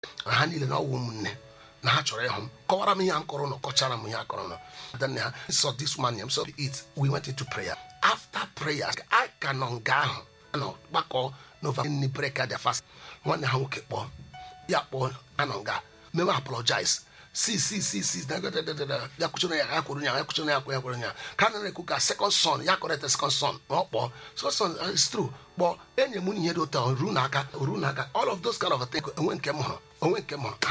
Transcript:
ha niile na ọwụ ụmụnne na ha chọrọ ịhụ m kọwara m ihe m kọrọ nọ kọchara m ihe a kọrọ nọ then ha saw this man him so it we went into prayer after prayer a ka nọ nga ahụ nọ gbakọ n'ova nni breka the fast nwanne ha nwoke kpọọ ya kpọọ anọ nga meme apologize si si si si ya kwuchara ya ya kwuru ya ya kwuchara ya kwuru ya kwuru ya ka na na-ekwu ka second son ya kọrọ second son ma ọ kpọọ second son is true kpọọ enyi m ihe dị ụtọ ruo n'aka ruo n'aka all of those kind of things onwe nke m hụrụ onwe nke m hụrụ